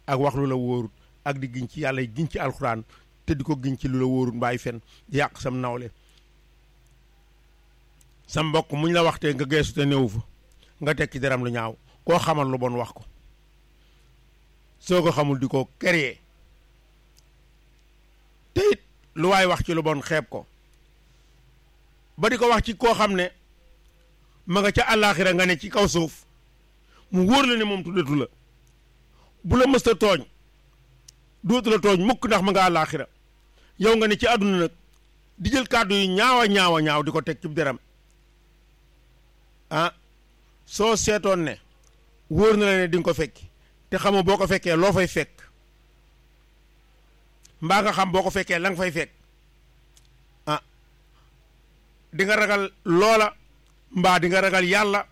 ak wax lu la wóorut ak di giñ ci yàlla giñ ci alxuraan te di ko giñ ci lu la wóorut mbaay fen di yàq sam nawle sa mbokk muñ la waxtee nga geesu te néewu fa nga teg ci deram lu ñaaw koo xamal lu bon wax ko soo ko xamul di ko créer te it lu waay wax ci lu bon xeeb ko ba di ko wax ci koo xam ne ma nga ca àllaaxira nga ne ci kaw suuf mu wóor la ne moom tuddatu la bu la mësta tooñ dootu la tooñ mukk ndax ma nga àllaaxira yow nga ne ci àdduna nag di jël kàddu yu ñaawa ñaawa ñaaw di ko teg ci deram ah soo seetoon ne wóor na la ne di nga ko fekki te xamoo boo ko fekkee loo fay fekk mbaa nga xam boo ko fekkee la nga fay fekk ah di nga ragal loola mbaa di nga ragal yàlla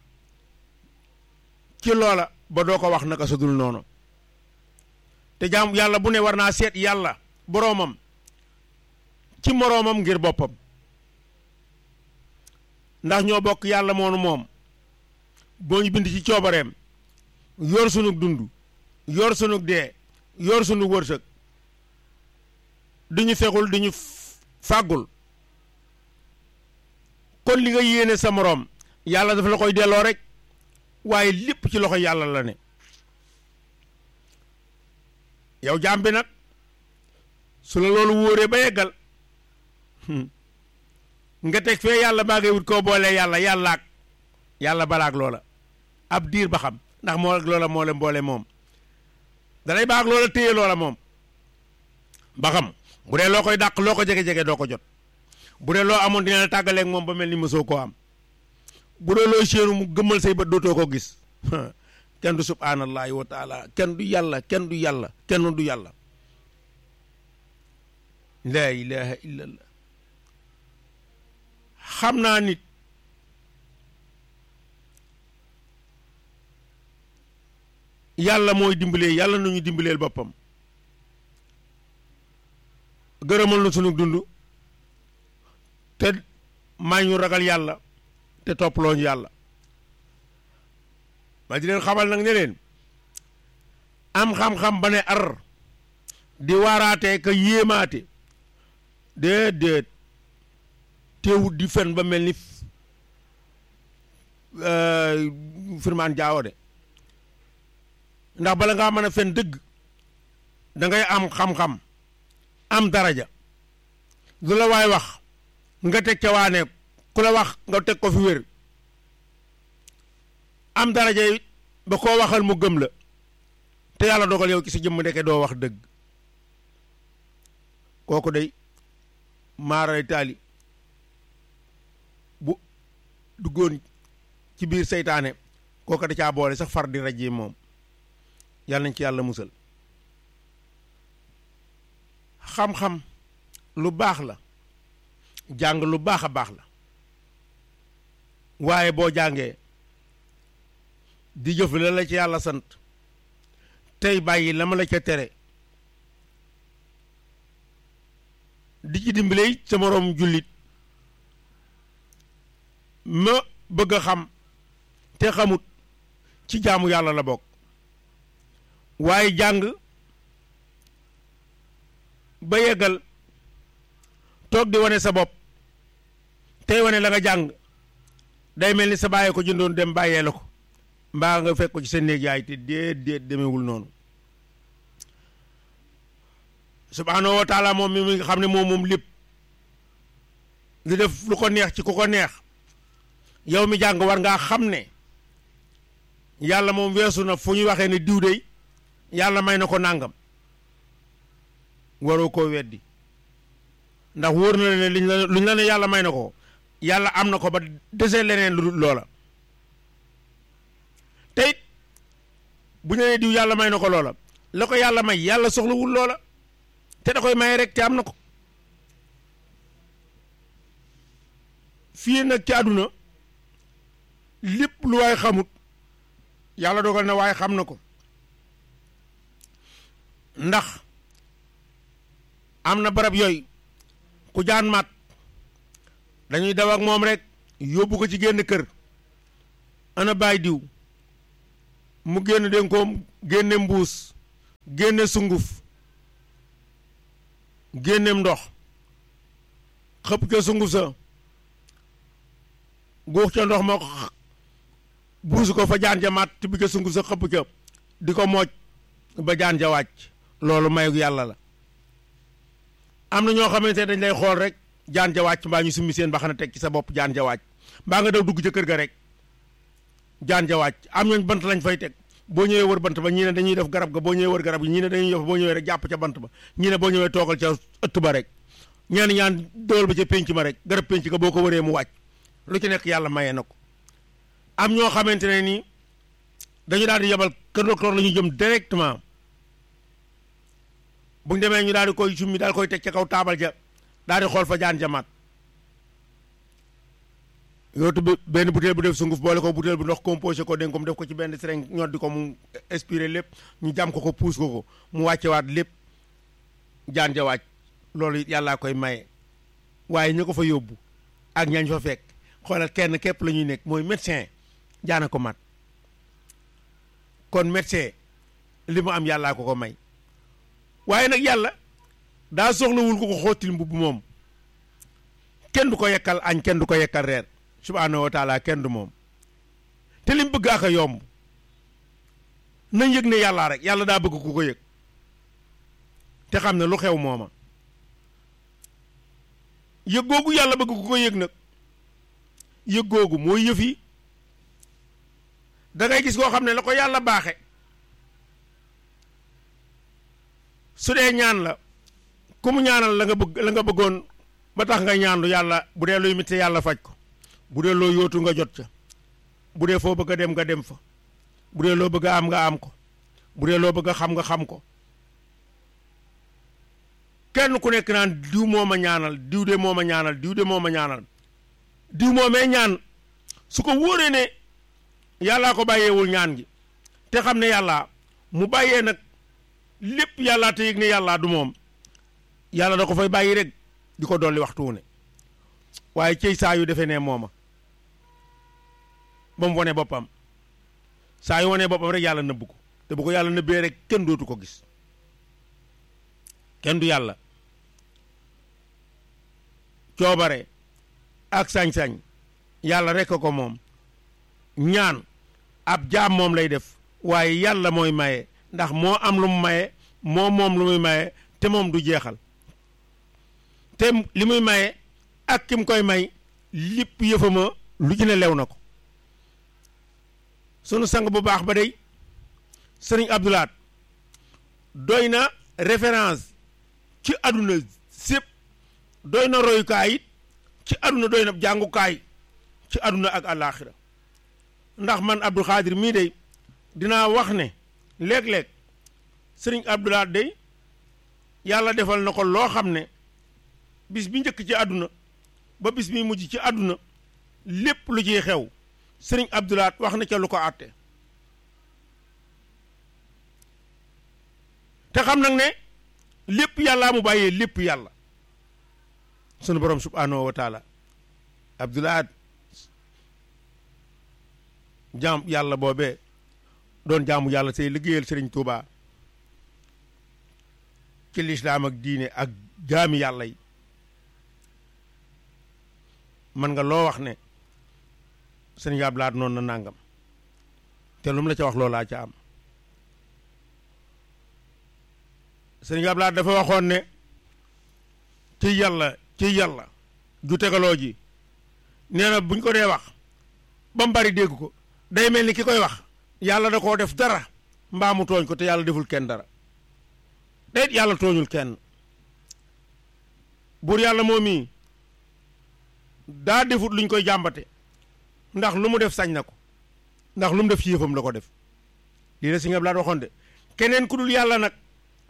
ci loola ba doo ko wax naka sa dul noonu te jaam yàlla bu ne war naa seet yàlla boroomam ci moroomam ngir boppam ndax ñoo bokk yàlla moonu moom boo ñu bind ci coobareem yor sunug dund yor sunug dee yor sunug wërsëg di ñu fexul di ñu fàggul kon li nga yéene sa moroom yàlla dafa la koy delloo rek waaye lépp ci loxo yàlla la ne yow jaam bi nag su la loolu wóoree ba yeggal nga teg fee yàlla baa ngay wut koo boolee yàlla yàllaak yàlla balaak loola ab diir ba xam ndax moo ak loola moo leen boole moom dalay baag loola téye loola moom ba xam bu dee loo koy dàq loo ko jege-jege doo ko jot bu dee loo amoon dina la tàggaleeg moom ba mel ni mësoo koo am bu dee looy séenu mu gëmmal say bët dootoo ko gis kenn du subhaanallahi wa taala kenn du yàlla kenn du yàlla kenn du yàlla laa ilaha illallah xam naa nit yàlla mooy dimbalee yàlla nañu dimbaleel boppam gërëmal na sunu dund te may ñu ragal yàlla te topploo ñu yàlla ma di leen xamal nag ne leen am xam-xam ba ne ar di waaraatee ka yéemaate déedéet teewut di fen ba mel ni firmaan jaawo de ndax bala ngaa mën a fen dëgg da ngay am xam-xam am daraja lu la waay wax nga teg ca waane ku la wax nga teg ko fi wér am daraja yi ba koo waxal mu gëm la te yàlla dogal yow ci sa jëmm ndeke doo wax dëgg kooku day maaray taali bu duggoon ci biir seytaane kooku da caa boole sax far di rajee moom yàlla nañ ci yàlla musal xam-xam lu baax la jàng lu baax a baax la waaye boo jàngee di jëf la la ci yàlla sant tey bàyyi la ma la ca tere di ci dimbale sa moroom jullit ma bëgg a xam te xamut ci jaamu yàlla la bokk waaye jàng ba yeggal toog di wane sa bopp tey wane la nga jàng day mel ni sa bàyyee ko jëndoon dem bàyyee la ko mbaa nga fekk ko ci sa néeg yaay te déet déet demewul noonu subhaanahu wa taala moom mi nga xam ne moom moom lépp di def lu ko neex ci ku ko neex yow mi jàng war ngaa xam ne yàlla moom weesu na fu ñuy waxee ne diw dey yàlla may na ko nàngam waroo koo weddi ndax wóor na ne liñ la luñ la ne yàlla may na ko yàlla am na ko ba desee leneen lu dul loola te it bu ñu nee diw yàlla may na ko loola la ko yàlla may yàlla soxlawul loola te da koy maye rek te am na ko fii nag ci àdduna lépp lu waay xamut yàlla dogal na waaye xam na ko ndax am na barab yooyu ku jaan mat dañuy daw ak moom rek yóbbu ko ci génn kër ana baay diw mu génn dénkoom génne mbuus génne sunguf génneem ndox xëpp ca sunguf sa guux ca ndox ma buusu ko fa jaan ja maat tibbi ca sunguf sa xëpp ca di ko mooj ba jaan ja wàcc loolu mayu yàlla la am na ñoo xamante ne dañ lay xool rek jaan ja wàcc mbaa ñu summi seen ba xam ne teg ci sa bopp jaan ja wàcc mbaa nga daw dugg ca kër ga rek jaan ja wàcc am ñooñ bant lañ fay teg boo ñëwee wër bant ba ñii ne dañuy def garab ga boo ñëwee wër garab gi ñii ne dañuy def boo ñëwee rek jàpp ca bant ba ñii ne boo ñëwee toogal ca ëtt ba rek ñeen ñaan dool ba ca pénc ma rek garab pénc ga boo ko wëree mu wàcc lu ci nekk yàlla mayee na ko am ñoo xamante ne nii dañu daal di yebal kër docteur la ñu jëm directement bu ñu demee ñu daal di koy summi daal koy teg ca kaw taabal ja daal di xool fa jaan jamaat yootu bi benn butéel bu def sunguf boole ko butéel bu ndox composé ko dénk ko mu def ko ci benn seringue ñor di ko mu expiré lépp ñu jam ko ko puus ko ko mu wàccewaat lépp jaan ja wàcc loolu yàllaa koy maye waaye ñu ko fa yóbbu ak ñañ fa fekk xoolal kenn képp la ñuy nekk mooy médecin jaana ko mat kon médecin li mu am yàllaa ko ko may waaye nag yàlla daa soxlawul ko ko xóotil mbubb moom kenn du ko yekkal añ kenn du ko yekkal reer subhaanahu wa taala kenn du moom te lim bëgg ak a yomb nañ yëg ne yàllaa rek yàlla daa bëgg ku ko yëg te xam ne lu xew mooma yëg googu yàlla bëgg ku ko yëg nag yëg googu mooy yëf yi da ngay gis koo xam ne la ko yàlla baaxe su dee ñaan la ku mu ñaanal la nga bëgg la nga bëggoon ba tax nga ñaanlu yàlla bu dee luy mitti yàlla faj ko bu dee loo yóotu nga jot ca bu dee foo bëgg a dem nga dem fa bu dee loo bëgg a am nga am ko bu dee loo bëgg a xam nga xam ko kenn ku nekk naan diw moo ma ñaanal diw de moo ma ñaanal diw de moo ma ñaanal diw moo mee ñaan su ko wóoree ne yàllaa ko bàyyeewul ñaan gi te xam ne yàllaa mu bàyyee nag lépp yàllaa te yëg ne yàllaa du moom yàlla da ko fay bàyyi rek di ko dolli waxtu wu ne waaye cey saa yu defee ne mooma ba mu wone boppam saa yu wonee boppam rek yàlla nëbb ko te bu ko yàlla nëbbee rek kenn dootu ko gis kenn du yàlla coobare ak sañ-sañ yàlla rek ko moom ñaan ab jaam moom lay def waaye yàlla mooy maye ndax moo am lu mu maye moo moom lu muy maye te moom du jeexal te li muy maye ak ki mu koy may lépp yëfama lu ci ne lew na ko sunu sang bu baax ba day sëriñ Abdoulaat doy na référence ci àdduna sépp doy na royukaay it ci àdduna doy na jàngukaay ci àdduna ak àllaaxira ndax man Abdou Khadir mii day dinaa wax ne léeg-léeg sëriñ Abdoulaat day yàlla defal na ko loo xam ne bis bi njëkk ci àdduna ba bis bi mujj ci àdduna lépp lu ciy xew sëriñ Abdoulaat wax na ca lu ko àtte te xam nag ne lépp yàllaa mu bàyyee lépp yàlla sunu borom subhaanahu wa taala Abdoulaat jaam yàlla boobee doon jaamu yàlla say liggéeyal sëriñ Touba ci lislaam ak diine ak jaami yàlla yi man nga loo wax ne sëriñ Abdoulaat noonu na nàngam te lu mu la ca wax loolaa ca am sëriñ Abdoulaat dafa waxoon ne ci yàlla ci yàlla ju tegaloo ji nee na buñ ko dee wax ba mu bari dégg ko day mel ni ki koy wax yàlla da koo def dara mbaa mu tooñ ko te yàlla deful kenn dara déet yàlla tooñul kenn buur yàlla moom mii daa defut luñ koy jàmbate ndax lu mu def sañ na ko ndax lu mu def ci yëfam la ko def lii la si nga waxoon de keneen ku dul yàlla nag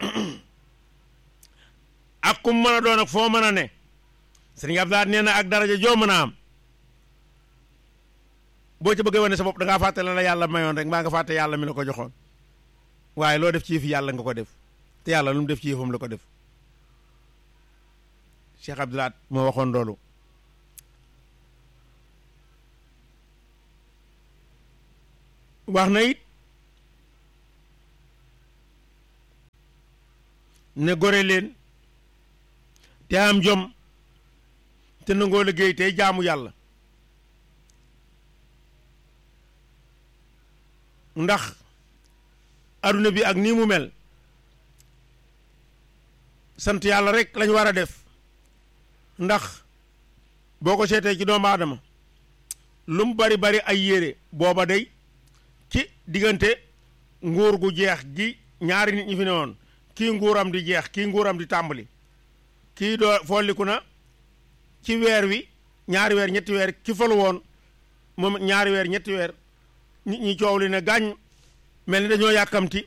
ak kum mën a doon ak foo mën a ne sëriñ Abdoulaye nee na ak daraja joo mën a am boo ca bëggee wane sa bopp da ngaa fàtte la la yàlla mayoon rek mbaa nga fàtte yàlla mi la ko joxoon waaye loo def ci yëfi yàlla nga ko def te yàlla lu mu def ci yëfam la ko def Cheikh Abdoulaye moo waxoon loolu wax na it ne gore leen te am jom te nangoo liggéey tey jaamu yàlla ndax aduna bi ak nii mu mel sant yàlla rek lañ war a def ndax boo ko seetee ci doomu aadama lu mu bari bari ay yére booba day ci diggante nguur gu jeex gi ñaari nit ñi fi ne woon kii nguuram di jeex kii nguuram di tàmbali kii doo folliku na ci weer wi ñaari weer ñetti weer ki falu woon moom ñaari weer ñetti weer nit ñi coow li ne gàññ mel ni dañoo yàkkamti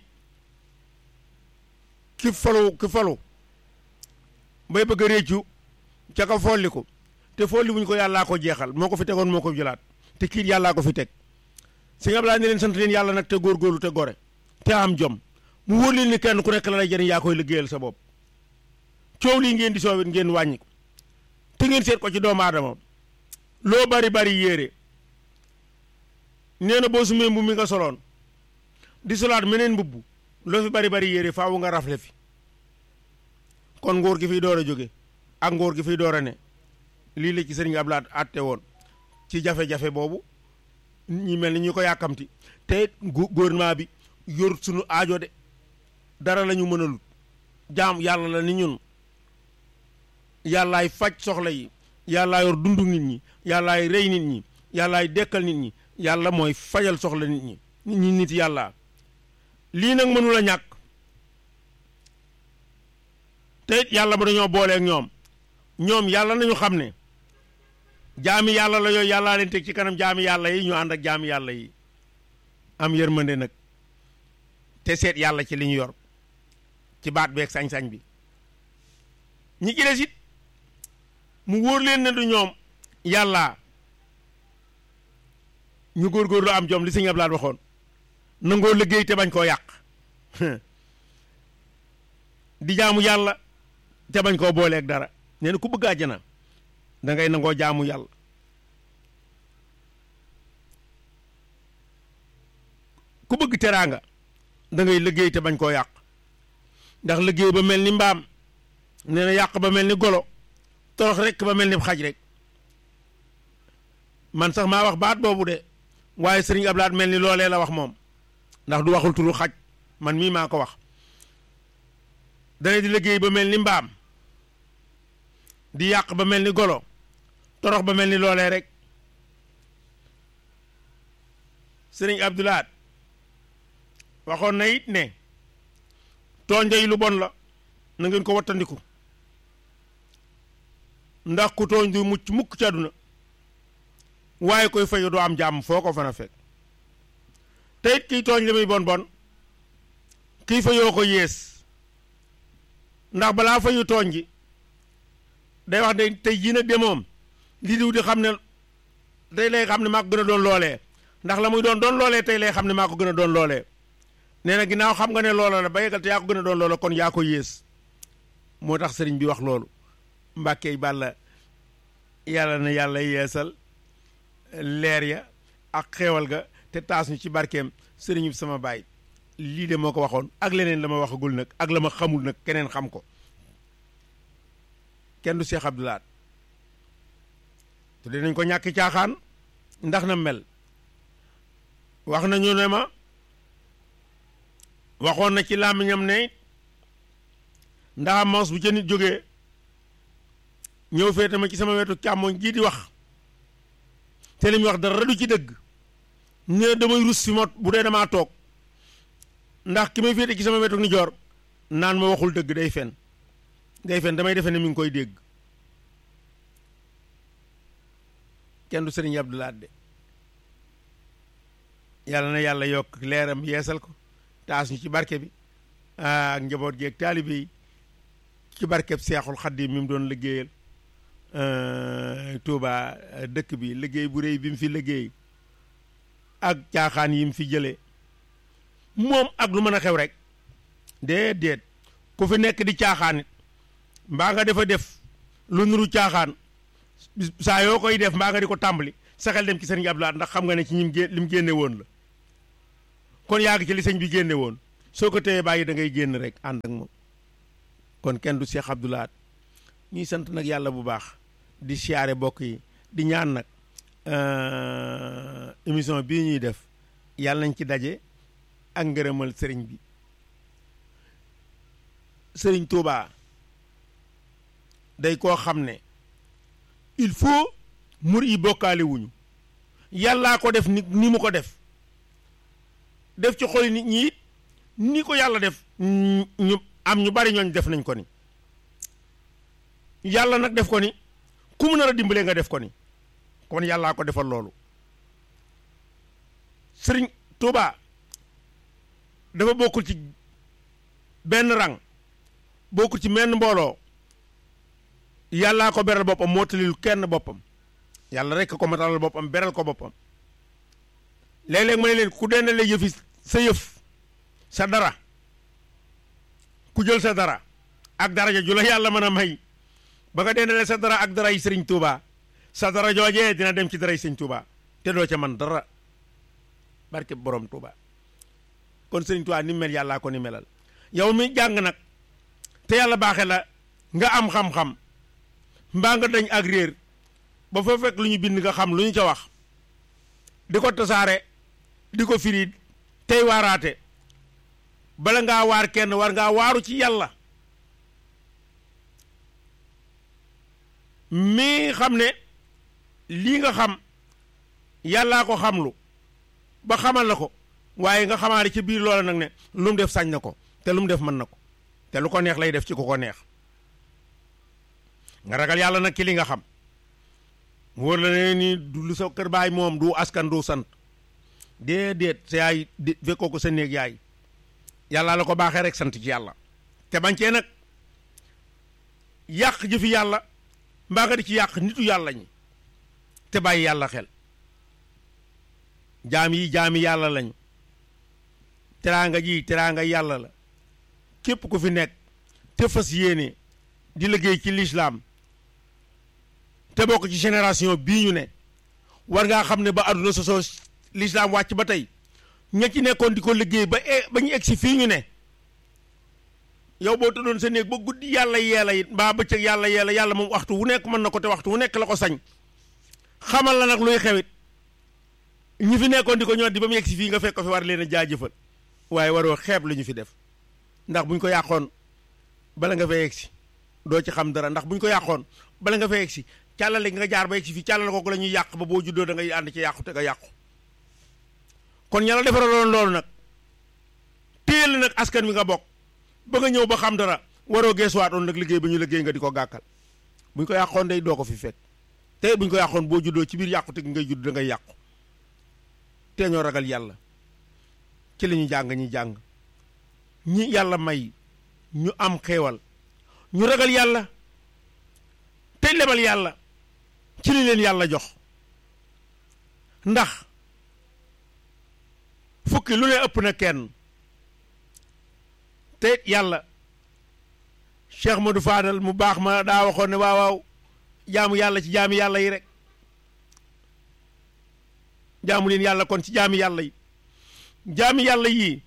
ki falu ki falu bay bëgg a réccu ca ka folliku te folli wuñ ko yàllaa ko jeexal moo ko fi tegoon moo ko jëlaat te kiit yàllaa ko fi teg sëñ Abdoulaye ne leen sant leen yàlla nag te góorgóorlu te gore te am jom mu wóor leen ni kenn ku nekk la lay jëriñ yaa koy liggéeyal sa bopp coow lii ngeen di soowit ngeen wàññi ko te ngeen seet ko ci doomu aadama loo bari bari yéere nee na boo sumee mbubb mi nga soloon di solaat meneen mbubb loo fi bari bari yéere faawu nga rafle fi kon nguur gi fiy door a jóge ak nguur gi fiy door a ne lii la ci sëriñ Abdoulaye àtte woon ci jafe-jafe boobu ñi mel ni ñu ko yàkkamti te gouvernement bi yor sunu aajo de dara la ñu mënalut jaam yàlla la ni ñun yàllaay faj soxla yi yàllaa yor dundu nit ñi yàllaay rey nit ñi yàllaay dekkal nit ñi yàlla mooy fajal soxla nit ñi nit ñi nit yàlla lii nag mënula ñàkk te it yàlla ba dañoo booleeg ñoom ñoom yàlla nañu xam ne jaami yàlla la yooyu yàllaa leen teg ci kanam jaami yàlla yi ñu ànd ak jaami yàlla yi am yërmande nag te seet yàlla ci li ñu yor ci baat beeg sañ-sañ bi ñi ci des it mu wóor leen ne du ñoom yàlla ñu góorgóorlu am jom li sëñ Abdoulaye waxoon nangoo liggéey te bañ koo yàq di jaamu yàlla te bañ koo booleeg dara nee na ku bëgg àjjana da ngay nangoo jaamu yàlla ku bëgg teraanga da ngay liggéey te bañ koo yàq ndax liggéey ba mel ni mbaam nee na yàq ba mel ni golo torox rek ba mel ni xaj rek man sax maa wax baat boobu de waaye sëriñ Ablaat mel ni loolee la wax moom ndax du waxul turu xaj man mii maa ko wax dana di liggéey ba mel ni mbaam di yàq ba mel ni golo torox ba mel ni loolee rek sëriñ Abdoulaat waxoon na it ne tooñ day lu bon la na ngeen ko wattandiku ndax ku tooñ du mucc mukk ci àdduna waaye koy fayu doo am jàmm foo ko fan a fekk te it kiy tooñ li muy bon bon kiy fayoo ko yées ndax balaa fayu tooñ gi day wax de tey jii nag de moom li diw di xam ne tey lay xam ne maa ko gën a doon loolee ndax la muy doon doon loolee tey lay xam ne maa ko gën a doon loolee nee na ginnaaw xam nga ne loola la ba yegal te yaa ko gën a doon loola kon yaa ko yées moo tax sëriñ bi wax loolu mbàkkee bàlla yàlla na yàlla yeesal leer ya ak xeewal ga te taas ñu ci barkeem sëriñ bi sama baay lii de moo ko waxoon ak leneen la ma waxagul nag ak la ma xamul nag keneen xam ko kenn du Cheikh Abdoulaat te dinañ ko ñàkki caaxaan ndax na mel wax nañu ne ma waxoon na ci làmmiñam ne ndax mos bu ca nit jógee ñëw féete ma ci sama wetu càmmoñ jii di wax te li muy wax dara du ci dëgg ne damay rus fi ma bu dee damaa toog ndax ki may féete ci sama wetu ni joor naan ma waxul dëgg day fen day fen damay defe ne mi ngi koy dégg kenn du sëriñ Abdoulaat de yàlla na yàlla yokk leeram yeesal ko taas ñu ci barke bi ak njaboot gi ak taalibe yi ci barkeb seexul xaddim mi mu doon liggéeyal Touba dëkk bi liggéey bu réy bi mu fi liggéey ak caaxaan yi mu fi jëlee moom ak lu mën a xew rek déedéet ku fi nekk di caaxaan it mbaa nga defa def lu nuru caaxaan saa yoo koy def mbaa nga di ko tàmbali sa xel dem ci sëriñ Abdoulaat ndax xam nga ne ci ñim gé lim génne woon la kon yaa ngi ci li sëñ bi génne woon soo ko téyee bàyyi da ngay génn rek ànd ak moom kon kenn du Cheikh Abdou Lahad ñuy sant nag yàlla bu baax di siyaare bokk yi di ñaan nag émission bii ñuy def yàlla nañ ci daje ak ngërëmal sëriñ bi sëriñ Touba day koo xam ne il faut mur yi bokkaale wuñu yàllaa ko def ni ni mu ko def def ci xoli nit ñi it ni ko yàlla def ñu am ñu bari ñooñ def nañ ko ni yàlla nag def ko ni ku mu nar a dimbalee nga def ko ni kon yàllaa ko defal loolu sëriñ Touba dafa bokkul ci benn rang bokkul ci menn mbooloo yàllaa ko beral boppam moo talil kenn boppam yàlla rekk ko matalal boppam beral ko boppam léeg-léeg ma ne leen ku dendale yëfi sa yëf sa dara ku jël sa dara ak daraja ju la yàlla mën a may ba nga dendale sa dara ak dara yi sëriñ Touba sa dara joojee dina dem ci dara yi sëriñ Touba te doo ca man dara barke borom Touba kon sëriñ Touba ni mel yàllaa ko ni melal yow mi jàng nag te yàlla baaxe la nga am xam-xam mbaa nga dañ ak réer ba fa fekk lu ñu bind nga xam lu ñu ca wax di ko tasaare di ko firi tey waaraate bala ngaa waar kenn war ngaa waaru ci yàlla mii xam ne lii nga xam yàllaa ko xamlu ba xamal la ko waaye nga xamaale ci biir loola nag ne lu mu def sañ na ko te lu mu def mën na ko te lu ko neex lay def ci ku ko neex nga ragal yàlla nag ci li nga xam wóor la ne ni du lu sa kër baay moom du askan du sant déedéet sa yaay di fekkoo ko sa néeg yaay yàlla la ko baaxee rek sant ci yàlla te bañ cee nag yàq jëfi yàlla mbaa nga di ci yàq nitu yàlla ñi te bàyyi yàlla xel jaam yi jaami yàlla lañu teraanga ji teraanga yàlla la képp ku fi nekk te fas yéene di liggéey ci lislaam te bokk ci génération bii ñu ne war ngaa xam ne ba àdduna sosoo lislaam wàcc ba tey ña ci nekkoon di ko liggéey ba ba ñu egg si fii ñu ne yow boo tëddoon sa néeg ba guddi yàlla yeela it mbaa bëccëg yàlla yeela yàlla moom waxtu wu nekk mën na ko te waxtu wu nekk la ko sañ xamal la nag luy xewit ñi fi nekkoon di ko ñor di ba mu egg si fii nga fekk ko fi war leen a jaajëfal waaye waroo xeeb lu ñu fi def ndax buñ ko yàqoon bala nga fay egg si doo ci xam dara ndax buñ ko yàqoon bala nga fay egg si càllale nga jaar ba egg si fii càllale kooku la ñuy yàq ba boo juddoo da ngay ànd ci yàqu te nga yàqu kon ña la defaraloon loolu nag téel nag askan wi nga bokk ba nga ñëw ba xam dara waroo geesuwaatoon nag liggéey ba ñu liggéey nga di ko gàkkal buñ ko yàqoon day doo ko fi fekk te buñ ko yàqoon boo juddoo ci biir yàqu te ngay judd da ngay yàqu te ñoo ragal yàlla ci li ñu jàng ñi jàng ñi yàlla may ñu am xeewal ñu ragal yàlla tey lebal yàlla ci li leen yàlla jox ndax fukki lu ne ëpp na kenn te yàlla Cheikh Modou Fadal mu baax ma daa waxoon ne waaw waaw jaamu yàlla ci jaami yàlla yi rek jaamu leen yàlla kon ci jaami yàlla yi jaami yàlla yii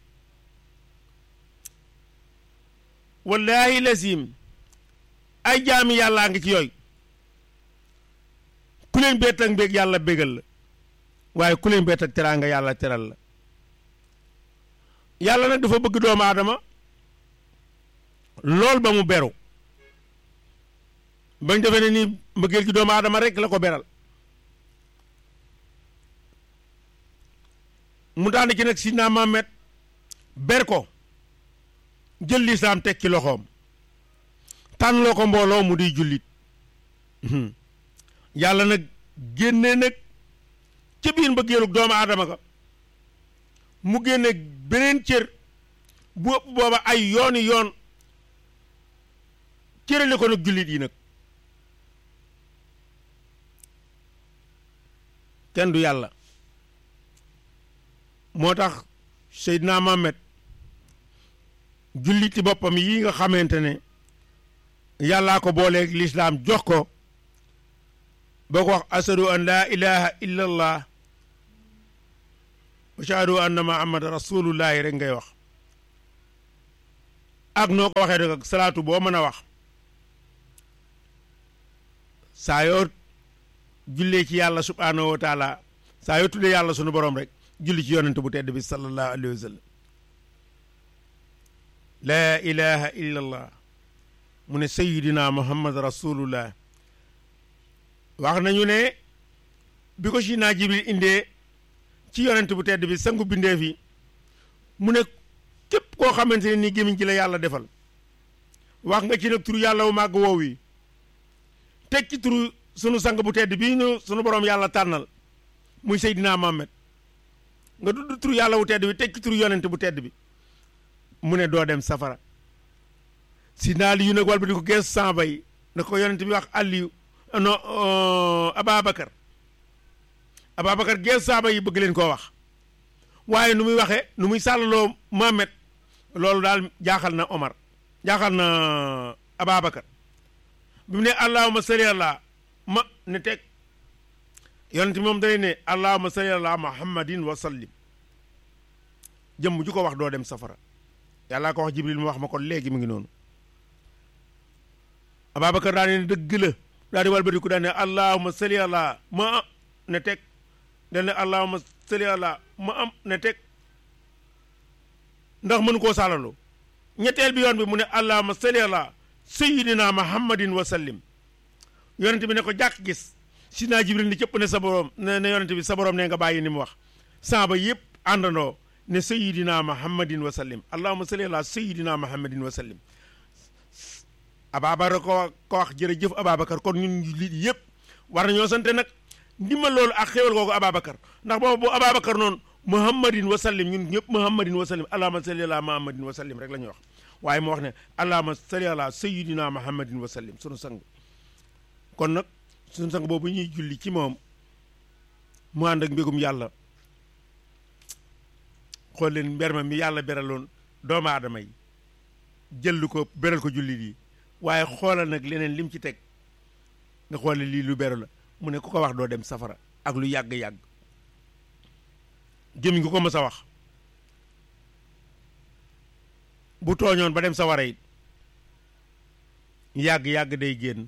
wallaahi lazim ay jaami yàllaa ngi ci yooyu ku leen bett ak mbéeg yàlla bégal la waaye ku leen bett ak teraanga yàlla teral la yàlla nag dafa bëgg doomu aadama lool ba mu beru bañ defee ne ni mbëggeel ci doomu aadama rek la ko beral mu daan ci nag Sidna Muhammad ber ko jël lislaam teg ci loxoom tànn loo ko mbooloo mu di jullit yàlla nag génne nag ca biir mbëggeelug doomu aadama ga mu génne beneen cër bu ëpp booba ay yooni yoon cërale ko nag jullit yi nag kenn du yàlla moo tax Seydina Mohamed julliti boppam yi nga xamante ne yàllaa ko booleeg lislaam jox ko boo ko wax ashadu an laa ilaha illa allah wa ashhadu anna muhammad rasulullahi rek ngay wax ak noo ko waxee rek ak salaatu boo mën a wax saa yoo jullee ci yàlla subhaanahu wa taala saa yoo tuddee yàlla sunu borom rek julli ci yonent bu tedd bi sallallahu alayhi wa sallam laa ilaha illa allah mu ne sayidina muhammad rasulullah wax nañu ne bi ko si naa jibril indee ci yonent bu tedd bi sangu bindee fi mu ne képp koo xamante ne nii gémmiñ ci la yàlla defal wax nga ci nag turu yàlla wu màgg woow yi teg ci turu sunu sang bu tedd bii ñu sunu borom yàlla tànnal muy Seydina Mohamed nga dudd turu yàlla wu tedd bi teg ci turu yonent bu tedd bi mu ne doo dem safara si naa li yu nag wal ba di ko gees samba yi na ko yonent bi wax Aliyu no Ababacar Ababacar gees samba yi bëgg leen koo wax waaye nu muy waxee nu muy sàllaloo Mohamed loolu daal jaaxal na Omar jaaxal na Ababacar bi mu ne allahuma salli ala ma ne teg yonent moom day ne allahuma salli ala muhammadin wa sallim jëmm ju ko wax doo dem safara yàllaa ko wax jibril mu wax ma ko léegi mu ngi noonu Ababacar daa ne dëgg la daa di walbatiku daa ne allahuma salli ala ma ne teg da ne allahuma salli ala ma am ne teg ndax mënu koo sàllaloo ñetteel bi yoon bi mu ne allahuma salli ala sayidina muhammadin wa sallim yonent bi ne ko jàkk gis si naa jibril ni cëpp ne sa borom ne ne yonent bi sa borom ne nga bàyyi ni mu wax saaba yëpp àndandoo ne sayidina muhammadin wa sallim allahuma salli ala sayidina muhammadin wa sallim ababacar ko ko wax jërëjëf ababacar kon ñun li yëpp war nañoo sante nag ndimbal loolu ak xéwal googu ababacar ndax boobu bu ababacar noonu muhammadin wa sallim ñun ñëpp muhammadin wa sallim allahuma salli ala muhammadin wa sallim rek la ñuy wax waaye mu wax ne allahuma salli ala sayidina muhammadin wa sallim sunu sang kon nag sunu sang boobu ñuy julli ci moom mu ànd ak mbégum yàlla xool leen mber ma mi yàlla beraloon doomu aadama yi jël ko beral ko jullit yi waaye xoolal nag leneen lim ci teg nga xoole lii lu beru la mu ne ku ko wax doo dem safara ak lu yàgg-yàgg gémmiñ gu ko mës a wax bu tooñoon ba dem sawara it yàgg-yàgg day génn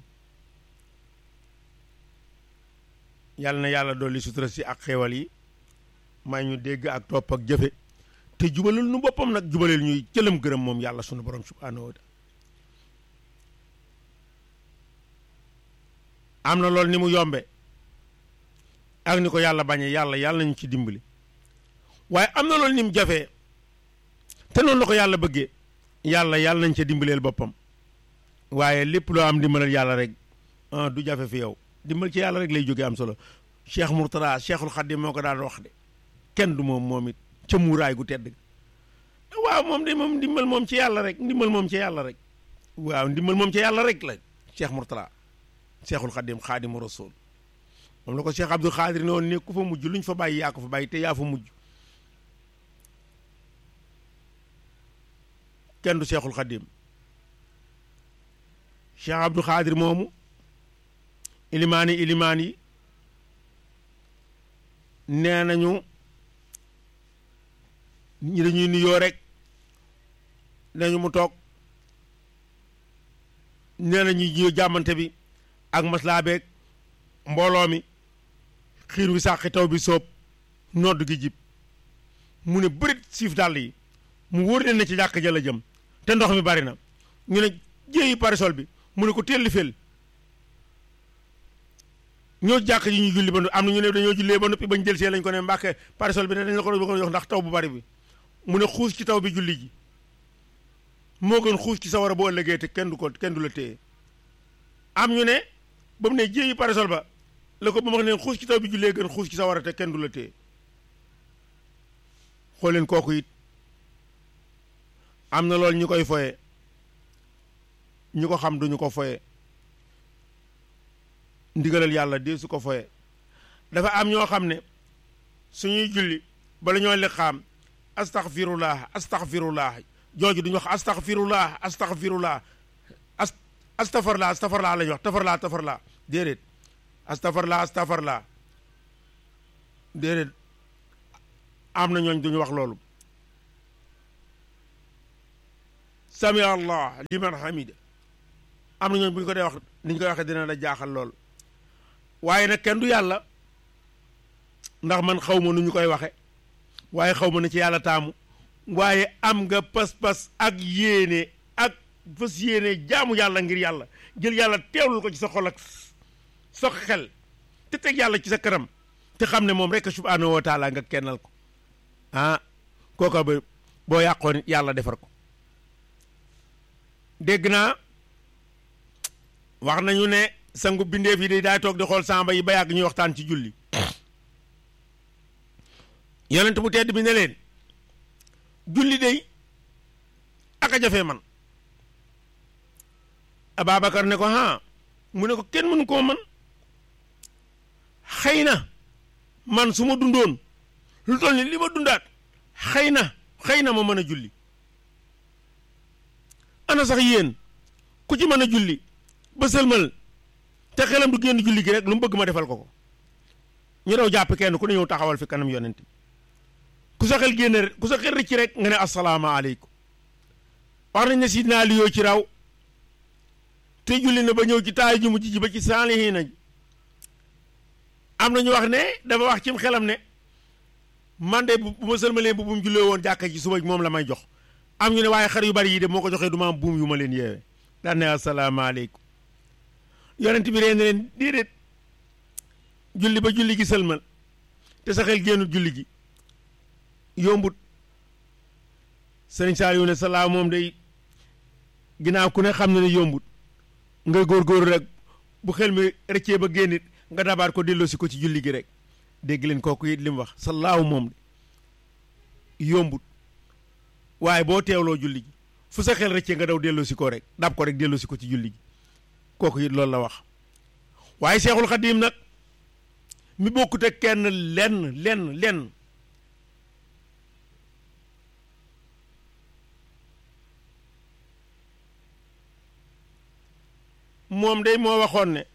yàlla na yàlla dolli sutura si ak xéewal yi may ñu dégg ak topp ak jëfe te jubalal nu boppam nag jubaleel ñuy cëlam gërëm moom yàlla sunu borom subhaanahu wa taala am na loolu ni mu yombe ak ni ko yàlla bañe yàlla yàlla nañu ci dimbali waaye am na loolu ni mu jafee te noonu la ko yàlla bëggee yàlla yàlla nañ ca dimbaleel boppam waaye lépp loo am dimbalal yàlla rek du jafe fi yow dimbal ci yàlla rek lay jógee am solo cheikh Mourtada cheikhul Xadim moo ko daan wax de kenn du moom moom it ca muuraay gu tedd waaw moom de moom ndimbal moom ci yàlla rek ndimbal moom ci yàlla rek waaw ndimbal moom ci yàlla rek la cheikh Mourtada cheikhul Xadim xaadimu rasul moom la ko cheikh Abdul Xaadir ne woon ne ku fa mujj luñ fa bàyyi yaa ko fa bàyyi te yaa fa mujj kenn du cheikhul Xadim cheikh Abdul Xaadir moomu ilimaan yi ilimaan yi nee nañu ñi dañuy nuyoo rek nañu mu toog nee na ñuy jàmmante bi ak maslaa beeg mbooloo mi xiir wi sàqi taw bi soob nodd gi jib mu ne bërit siif dàll yi mu wóor leen ne ci jàkk ja la jëm te ndox mi bari na ñu ne jéeyi parasol bi mu ne ko telli fel ñoo jàkk ji ñu julli ba am na ñu ne dañoo jullee ba noppi bañ jël see lañ ko ne mbàkke parasol bi ne dañ la ko doon jox ndax taw bu bari bi mu ne xuus ci taw bi julli ji moo gën xuus ci sawara boo ëllëgee te kenn du ko kenn du la téye am ñu ne ba mu ne jéeyi parasol ba la ko ba ma wax ne xuus ci taw bi jullee gën xuus ci sawara te kenn du la téye xool leen kooku it am na loolu ñu koy foye ñu ko xam duñu ko foye ndigalal yàlla dee su ko foye dafa am ñoo xam ne suñuy julli bala ñoo liqaam astaghfirullah astaghfirullah jooju duñu wax astaghfirullah astaghfirullah as astafarla astafarla la ñuy wax tafarla tafarla déedéet astafarla astafarla déedéet am na ñooñ duñu wax loolu sami allah liman hamida am na ñooñu bu ñu ko dee wax ni ñu koy waxee dina la jaaxal lool waaye nag kenn du yàlla ndax man xaw ma nu ñu koy waxe waaye xaw ma na ci yàlla taamu waaye am nga pas-pas ak yéene ak fas yéene jaamu yàlla ngir yàlla jël yàlla teewlul ko ci sa xol ak sa xel te teg yàlla ci sa kanam te xam ne moom rek subhaanahu wa taala nga kennal ko ah kooka ba boo yàqoon yàlla defar ko dégg naa wax nañu ne sangu bindeef yi day daay toog di xool samba yi ba yàgg ñuy waxtaan ci julli yonent bu tedd bi ne leen julli day ak a jafe man Ababacar ne ko ha mu ne ko kenn mënu koo man xëy na man su ma dundoon lu toll ni li ma dundaat xëy na xëy na ma mën a julli ana sax yéen ku ci mën a julli ba sëlmal te xelam du génn julli gi rek lu mu bëgg ma defal ko ko ñu daw jàpp kenn ku ne ñëw taxawal fi kanam yonent ku sa xel génn ku sa xel rëcc rek nga ne asalaamaaleykum wax nañ ne si naa liyoo ci raw te julli na ba ñëw ci taay ju mujj ji ba ci saalihiina ji am na ñu wax ne dafa wax cim xelam ne man de bu ma sëlmalee bu mu jullee woon jàkka ci suba moom la may jox am ñu ne waaye xar yu bari yi de moo ko joxee du ma am buum yu ma leen yeewee daan ne asalaamaaleykum yonent bi reen leen déedéet julli ba julli gi sëlmal te sa xel génnul julli gi yombut sëriñ Saliou ne salaa moom day ginnaaw ku ne xam na ne yombut nga góorgóorlu rek bu xel mi rëccee ba génnit nga dabaat ko delloosi ko ci julli gi rek dégg leen kooku it li mu wax salaahu moom de yombut waaye boo teewloo julli gi fu sa xel rëccee nga daw delloosi ko rek dab ko rek delloosi ko ci julli gi kooku it loolu la wax waaye seexul xadiim nag mi bokkut ak kenn lenn lenn lenn moom day moo waxoon ne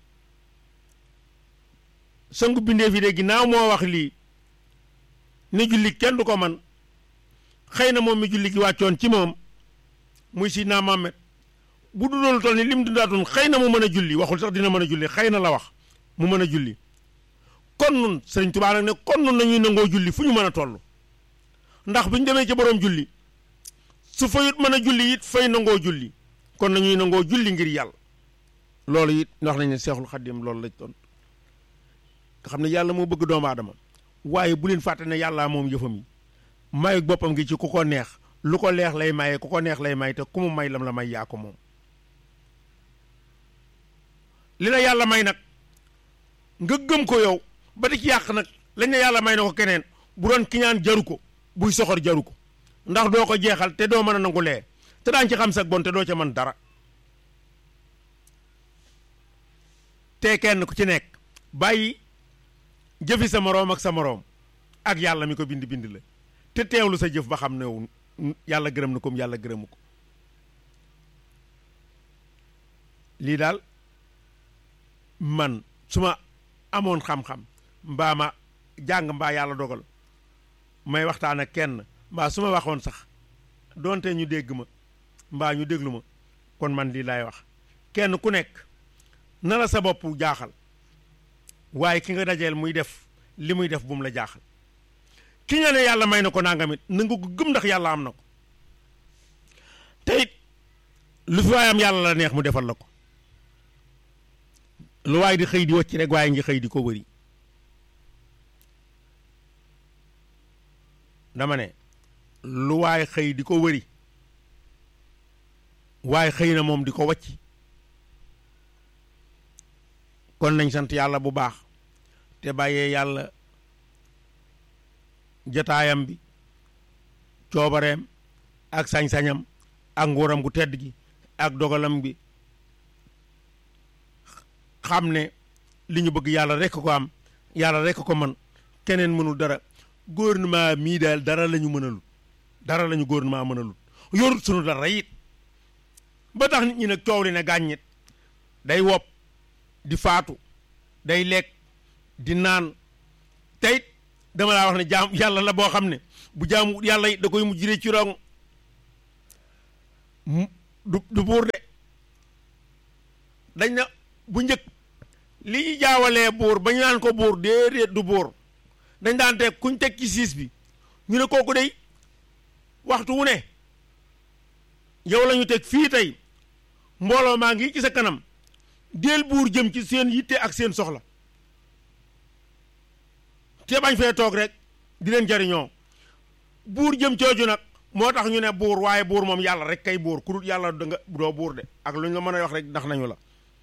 sangu bindeef yi de ginnaaw moo wax lii ne julli kenn du ko man xëy na moom mi julli gi wàccoon ci moom muy si naa Muhammad bu du doon toll ni lim dundaatoon xëy na mu mën a julli waxul sax dina mën a julli xëy na la wax mu mën a julli kon nun sëriñ Tuubaa nag ne kon nun nañuy nangoo julli fu ñu mën a toll ndax bu ñu demee ci boroom julli su fayut mën a julli it fay nangoo julli kon nañuy nangoo julli ngir yàlla loolu it wax nañ ne seexul xaddim loolu lañ doon nga xam ne yàlla moo bëgg doomu aadama waaye bu leen fàtte ne yàllaa moom yëfam yi mayu boppam gi ci ku ko neex lu ko leex lay maye ku ko neex lay may te ku mu may lam la may yaa ko moom li la yàlla may nag nga gëm ko yow ba di ci yàq nag lañ ne yàlla may na ko keneen bu doon kiñaan jaru ko buy soxor jaru ko ndax doo ko jeexal te doo mën a nangu lee te daañ ci xam sag bon te doo ca mën dara te kenn ku ci nekk bàyyi jëfi sa moroom ak sa moroom ak yàlla mi ko bind bind la te teewlu sa jëf ba xam ne yàlla gërëm na ko yàlla gërëmu ko lii daal man su ma amoon xam-xam mbaa ma jàng mbaa yàlla dogal may waxtaan ak kenn mbaa su ma waxoon sax doonte ñu dégg ma mbaa ñu déglu ma kon man lii laay wax kenn ku nekk na la sa bopp jaaxal waaye ki nga dajeel muy def li muy def bu mu la jaaxal ki nga ne yàlla may na ko nangamit na nga ko gëm ndax yàlla am na ko te it lu fi waay am yàlla la neex mu defal la ko lu waay di xëy di wacc rek waaye ngi xëy di ko wëri dama ne lu waay xëy di ko wëri waaye xëy na moom di ko wacc kon nañ sant yàlla bu baax te bàyyee yàlla jataayam bi coobareem ak sañ-sañam ak nguuram gu tedd gi ak dogalam bi xam ne li ñu bëgg yàlla rekk ko am yàlla rekk ko man keneen mënul dara gouvernement mii daal dara la ñu mënalul dara la ñu gouvernement mënalul yorut sunu dara it ba tax nit ñi nag coow li ne gàññit day wopp di faatu day lekk di naan teyit dama laa wax ne jaam yàlla la boo xam ne bu jaamu yàlla it da koy mujjee ci rong du du buur de dañ na bu njëkk li ñu jaawalee buur ba ñu naan ko buur déedéet du buur dañ daan teg kuñ teg ci siis bi ñu ne kooku day waxtu wu ne yow la ñu teg fii tey mbooloo maa ngi ci sa kanam del buur jëm ci seen yitte ak seen soxla te bañ fee toog rek di leen jariñoo buur jëm cooju nag moo tax ñu ne buur waaye buur moom yàlla rek kay buur ku dul yàlla da nga doo buur de ak lu ñu la mën a wax rek ndax nañu la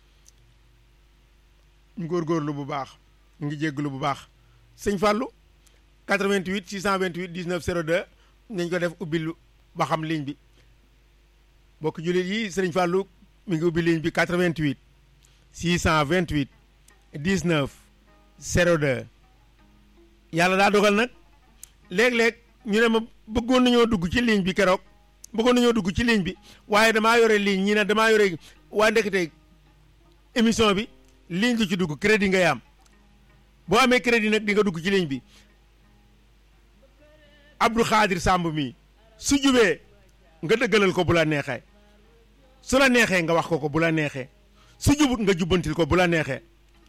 ñu góorgóorlu bu baax ñu ngi jégglu bu baax sëñ Fallou 88 628 19 02 nañ ko def ubbil ba xam ligne bi bokk jullit yi sëriñ Fallou mi ngi ubbi ligne bi 88 628 19 02 yàlla daa dogal nag léeg-léeg ñu ne ma bëggoon nañoo dugg ci ligne bi keroog bëggoon nañoo dugg ci ligne bi waaye damaa yore ligne ñi ne damaa yore waa ndekete émission bi ligne du ci dugg crédit ngay am boo amee crédit nag di nga dugg ci ligne bi Abdou Khadir Samb mi su jubee nga dëggalal ko bu la neexee su la neexee nga wax ko ko bu la neexee su jubut nga jubbantil ko bu la neexee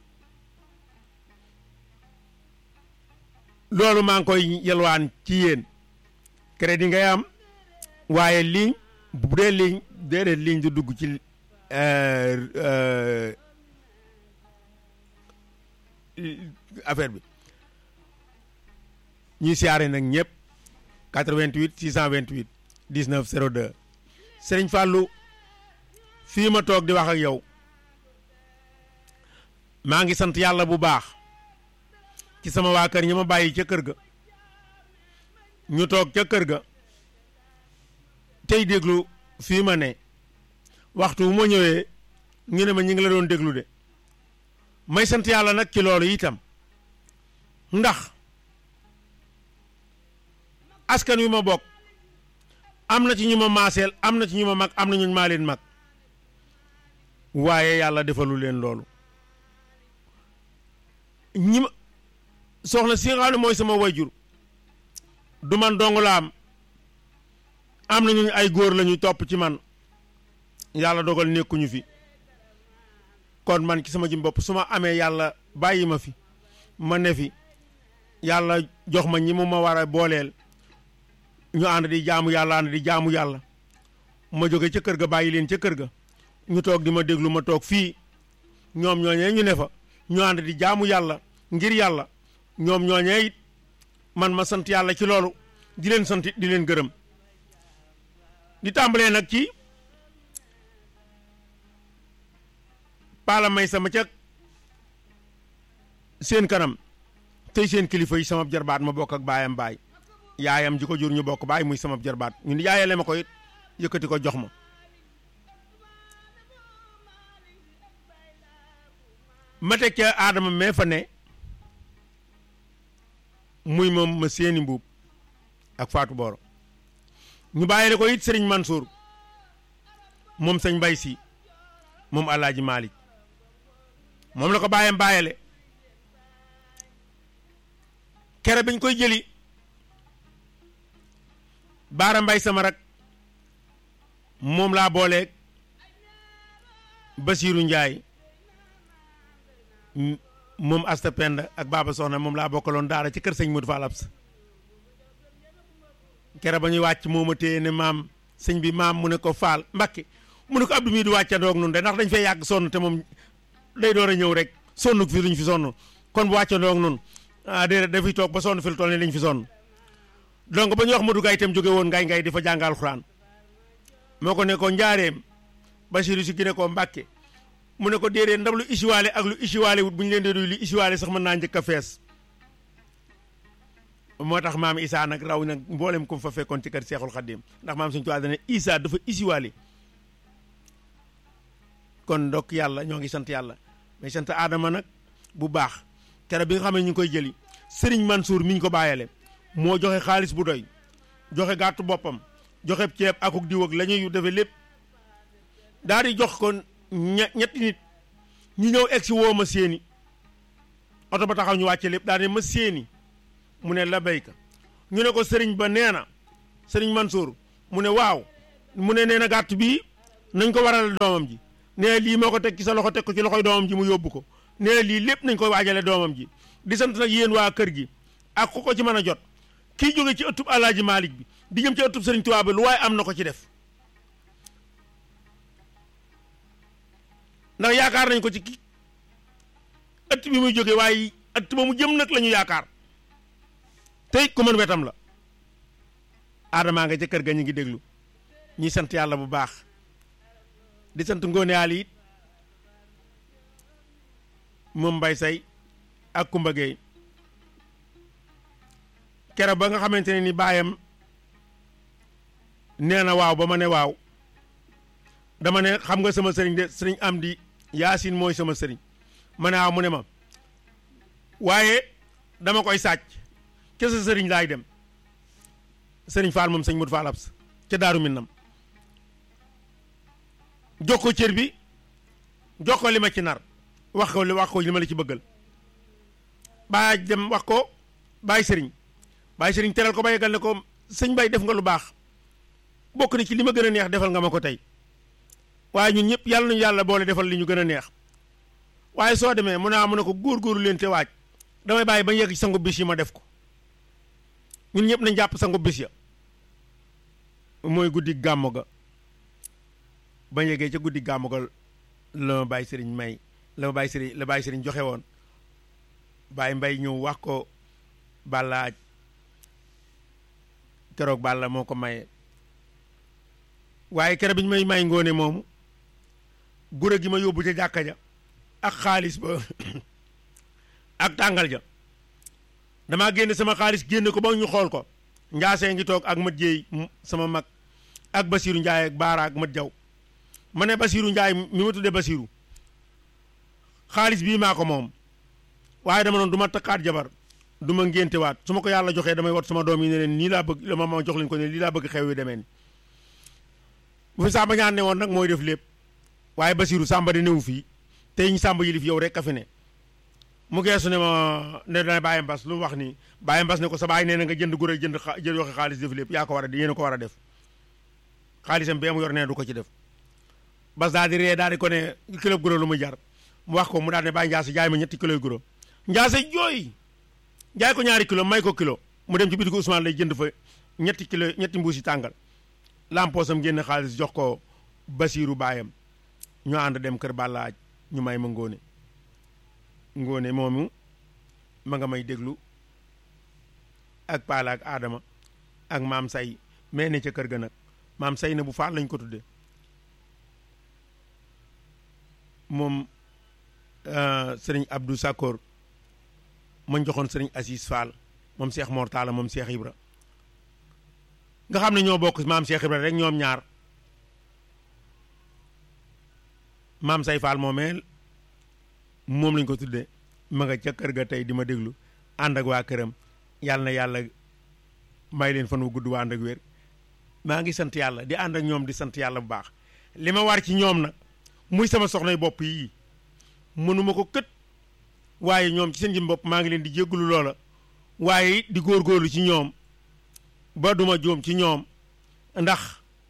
loolu maa ngi koy yelwaan ci yéen crédit ngay am waaye ligne bu dee ligne déedéet ligne du dugg ci affaire bi ñuy siyaare nag ñëpp 88 628 19 02 Sëriñ Fallou fii ma toog di wax ak yow maa ngi sant yàlla bu baax ci sama waa kër ñi ma bàyyi ca kër ga ñu toog ca kër ga tey déglu fii ma ne waxtu wu ma ñëwee ñu ne ma ñu ngi la doon déglu de may sant yàlla nag ci loolu itam ndax askan wi ma bokk am na ci ñu ma maaseel am na ci ñu ma mag am na ñu maa leen mag waaye yàlla defalu leen loolu ñi ma soxna si nga xam ne mooy sama wayjur du man dong la am am na ñu ay góor la ñu topp ci man yàlla dogal nekkuñu fi kon man ci sama jëm bopp su ma amee yàlla bàyyi ma fi ma ne fi yàlla jox ma ñi mu ma war a booleel ñu ànd di jaamu yàlla ànd di jaamu yàlla ma jóge ca kër ga bàyyi leen ca kër ga ñu toog di ma déglu ma toog fii ñoom ñooñee ñu ne fa ñu ànd di jaamu yàlla ngir yàlla ñoom ñooñee it man ma sant yàlla ci loolu di leen sant di leen gërëm di tàmbalee nag ci paala may sama ca seen kanam tey seen kilifa yi sama jarbaat ma bokk ak baayam baay yaayam ji ko jur ñu bokk baay muy sama jarbaat ñu ni yaayale ma ko it yëkkati ko jox ma ma teg ca aadama mee fa ne muy moom ma seeni mbuub ak Fatou Boro ñu bàyyile ko it sëriñ Mansour moom sëñ Mbay si moom Alaaji Malick moom la ko bàyyam bàyyale kere biñ koy jëli baara mbay sama rak moom laa booleeg Basiiru Njaay moom Asta Penda ak Baba Soxna moom laa bokkaloon daara ci kër sëñ Modou Fall Absa kere ba ñuy wàcc moo ma téye ne maam sëñ bi maam mu ne ko Fall Mbakke mu ne ko Abdou mii du wàccandoog nun de ndax dañ fay yàgg sonn te moom day door a ñëw rek sonn fi luñ fi sonn kon bu wàccandoog nun ah déedéet dafay toog ba sonn fi lu toll nii lañ fi sonn donc ba ñuy wax Modou Gaye itam jóge woon ngay ngay di fa jàngal Alxuraan moo ko ne ko njaareem Basiru si gi ne ko Mbàkke mu ne ko déedéet ndab lu isiwaale ak lu isiwaale wut bu ñu leen di duy lu isiwaale sax mën naa njëkk a fees moo tax maam Isaa nag raw nag mboolem ko fa fekkoon ci kër Seexul Xaddim ndax maam suñu tubaab dana Isaa dafa isiwaale kon ndokk yàlla ñoo ngi sant yàlla mais sant aadama nag bu baax kere bi nga xam ne ñu ngi koy jëli Sëriñ Mansour mi ñu ko bàyyale moo joxe xaalis bu doy joxe gàttu boppam joxe ceeb akuk diw ak la ñuy defee lépp daal di jox ko ñetti nit ñu ñëw egg si woo ma séeni oto ba taxaw ñu wàcce lépp daal di ma séeni mu ne la béyka ñu ne ko sëriñ ba nee na sëriñ Mansour mu ne waaw mu ne nee na gàtt bii nañ ko waral doomam ji nee lii moo ko teg ci sa loxo teg ko ci loxoy doomam ji mu yóbbu ko nee lii lépp nañ koy waajale doomam ji di sant nag yéen waa kër gi ak ku ko ci mën a jot kii jóge ci ëttub Alaaji Malick bi di jëm ci ëttub Sëriñ Tuubaa bi lu waaye am na ko ci def ndax yaakaar nañ ko ci ki ëtt bi muy jóge waaye ëtt ba mu jëm nag la ñu yaakaar tey ku mën wetam la aadamaa nga ca kër ga ñu ngi déglu ñuy sant yàlla bu baax di sant ngoone yaal it moom mbay say ak Kumba Gueye kere ba nga xamante ne ni baayam nee na waaw ba ma ne waaw dama ne xam nga sama sëriñ de sëriñ am di yaasin mooy sama sëriñ ma ne waaw mu ne ma waaye dama koy sàcc ca sa sëriñ laay dem sëriñ Fall moom sëñ Modou Fall Abs ca Daaru Minam jox ko cër bi jox ko li ma ci nar wax ko li wax ko li ma la ci bëggal baa dem wax ko bàyyi sëriñ bàyyi sëriñ teral ko ba yeggal ne ko sëñ bay def nga lu baax bokk na ci li ma gën a neex defal nga ma ko tey waaye ñun ñëpp yàlla nañu yàlla boole defal li ñu gën a neex waaye soo demee mu naa mu ne ko góor-góorlu leen te waaj damay bàyyi ba yegg ci sangu bis yi ma def ko ñun ñëpp nañ jàpp sangu bis ya mooy guddi gàmmu ga ba yeggee ca guddi gàmmu ga la ma bàyyi sëriñ may la ma bàyyi sëriñ la bàyyi sëriñ joxe woon bàyyi mbay ñëw wax ko bàllaaj keroog bàlla moo ko maye waaye keroog bi ñu may may ngoone moomu gure gi ma yóbbu ca jàkka ja ak xaalis ba ak tàngal ja damaa génne sama xaalis génne ko ba ñu xool ko njaasee ngi toog ak mat jéey sama mag ak basiiru njaay ak baara ak mat jaw ma ne basiiru njaay mi ma tuddee basiiru xaalis bii maa ko moom waaye dama noonu du ma takkaat jabar du ma ngéntewaat su ma ko yàlla joxee damay wat sama doom yi ne leen nii laa bëgg la ma ma jox leen ko ne lii laa bëgg xew yu demee ni bu fi sàmba ñaan ne woon nag mooy def lépp waaye basiiru sàmba di newu fii tey ñu sàmba yilif yow rek a fi ne mu geesu ne ma ne dana bàyyi mbas lu mu wax nii bàyyi mbas ne ko sa baay nee na nga jënd gure jënd xa jël yoxe xaalis def lépp yaa ko war a yéen a ko war a def xaalisam bee mu yor nee du ko ci def bas daal di ree daal di ko ne kilo guro lu muy jar mu wax ko mu daal ne bàyyi njaase jaay ma ñetti kilo yu guro njaase jooy jaay ko ñaari kilo may ko kilo mu dem ci bitigu Ousmane lay jënd fa ñetti kilo ñetti mbuusi tàngal lampoosam génn xaalis jox ko basiiru baayam ñu ànd dem kër bàllaaj ñu may ma ngóone ngóone moomu ma nga may déglu ak paala ak aadama ak maam say mais ne ca kër ga nag maam say na bu faal lañ ko tudde moom sëriñ Abdou Sakor mañ joxoon sëriñ Assis Fall moom Cheikh Mor Talla moom Cheikh Ibra nga xam ne ñoo bokk maam Cheikh Ibra rek ñoom ñaar maam say Fall moomee moom lañ ko tuddee ma nga ca kër ga tey di ma déglu ànd ak waa këram yàlla na yàlla may leen fan wu gudd waa ànd ak wér maa ngi sant yàlla di ànd ak ñoom di sant yàlla bu baax li ma war ci ñoom nag muy sama soxnay bopp yii mënuma ko kët waaye ñoom ci seen jëm bopp maa ngi leen di jéggulu loola waaye di góorgóorlu ci ñoom ba duma jóom ci ñoom ndax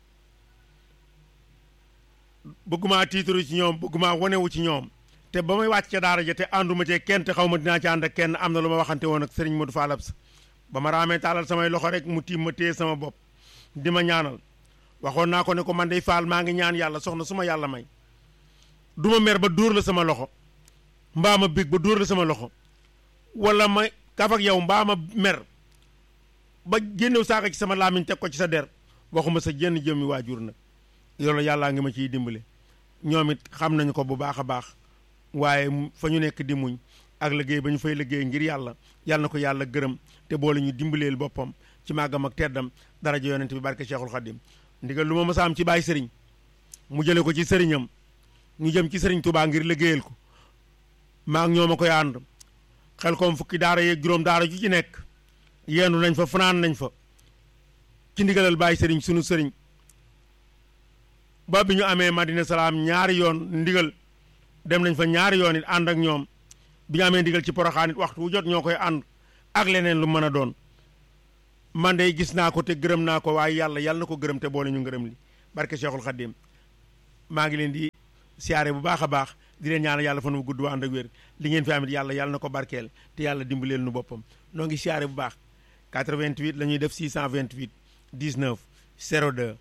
bëggumaa tiitaru ci ñoom bëggumaa wonewu ci ñoom te ba may wàcc ca daara ja te ànduma cee kenn te xaw ma dinaa ci ànd ak kenn am na lu ma waxante woon ak Serigne Modou Fall Abs ba ma raamee taalal samay loxo rek mu tiim ma téye sama bopp di ma ñaanal waxoon naa ko ne ko man day faal maa ngi ñaan yàlla soxna su ma yàlla may du ma mer ba dóor la sama loxo mbaa ma bég ba dóor la sama loxo wala ma kaf ak yow mbaa ma mer ba génnew saaka ci sama laamiñ teg ko ci sa der waxuma sa jenn jëmmi waajur nag loolu yàllaa ngi ma ciy dimbale ñoom it xam nañu ko bu baax a baax waaye fa ñu nekk di muñ ak liggéey ba ñu fay liggéey ngir yàlla yàlla na ko yàlla gërëm te boole ñu dimbaleel boppam ci màggam ak teddam daraja yonent bi barke Cheikhul Khadim ndigal lu ma mës a am ci bàyyi sëriñ mu jële ko ci sëriñam ñu jëm ci sëriñ Touba ngir liggéeyal ko maa ak ñoom a koy ànd xel koom fukki daara yeeg juróom daara ju ci nekk yendu nañ fa fanaan nañ fa ci ndigalal bàyyi sëriñ sunu sëriñ ba bi ñu amee Madina Salaam ñaari yoon ndigal dem nañ fa ñaari yoon it ànd ak ñoom bi ñu amee ndigal ci poroxaan it waxtu wu jot ñoo koy ànd ak leneen lu mën a doon man de gis naa ko te gërëm naa ko waaye yàlla yàlla na ko gërëm te boole ñu ngërëm li barke Cheikhul Khadim maa ngi leen di siyaare bu baax a baax di leen ñaanal yàlla fan wu gudd waa ànd ak wér li ngeen fi amit yàlla yàlla na ko barkeel te yàlla dimbaleel nu boppam noo ngi siyaare bu baax 88 la ñuy def 628 19 02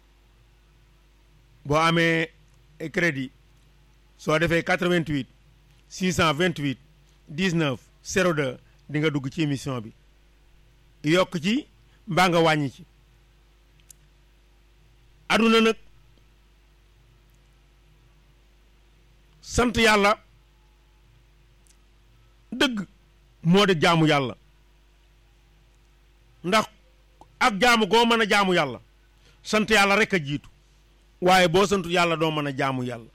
boo amee crédit soo defee 88 628 19 02 di nga dugg ci émission bi yokk ci mbaa nga wàññi ci aduna nag sant yàlla dëgg moo di jaamu yàlla ndax ak jaamu goo mën a jaamu yàlla sant yàlla rek a jiitu waaye boo santu yàlla doo mën a jaamu yàlla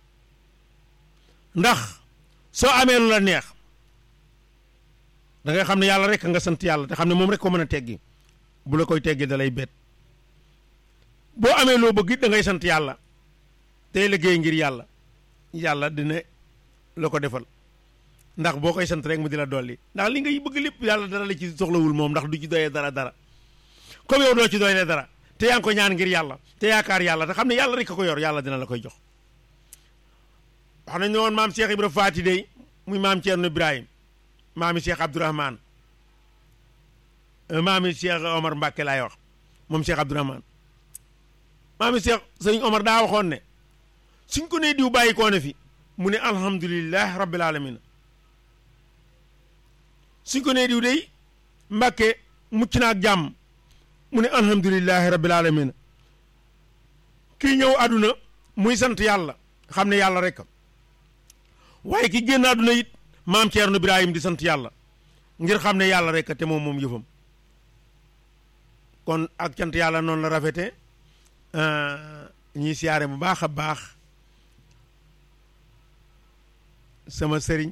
ndax soo amee lu la neex da ngay xam ne yàlla rek nga sant yàlla te xam ne moom rek ko mën a teggi bu la koy teggi da lay bet boo amee loo bëgg it da ngay sant yàlla tey liggéey ngir yàlla yàlla dina la ko defal ndax boo koy sant rek mu di la dolli ndax li ngay bëgg lépp yàlla dara la ci soxlawul moom ndax du ci doyee dara dara comme yow doo ci doyee dara te yaa ngi ko ñaan ngir yàlla te yaakaar yàlla te xam ne yàlla rek a ko yor yàlla dina la koy jox wax nañ ne woon maam Cheikh Ibra Faati day muy maam Thierno Ibrahim maami Cheikh Abdourahman maami Cheikh Omar Mbacke laay wax moom Cheikh Abdourahman maami Cheikh sëñ Omar daa waxoon ne suñ ko nee diw bàyyi koo ne fi mu ne alhamdulilah rabbil alamin suñ ko nee diw day Mbacke mucc na ak jàmm mu ne alhamdulilah rabbil alamin kii ñëw àdduna muy sant yàlla xam ne yàlla rek waaye ki génn àdduna it maam Thierno Ibrahim di sant yàlla ngir xam ne yàlla rek te moom moom yëfam kon ak cant yàlla noonu la rafete ñuy siyaare bu baax a baax sama sëriñ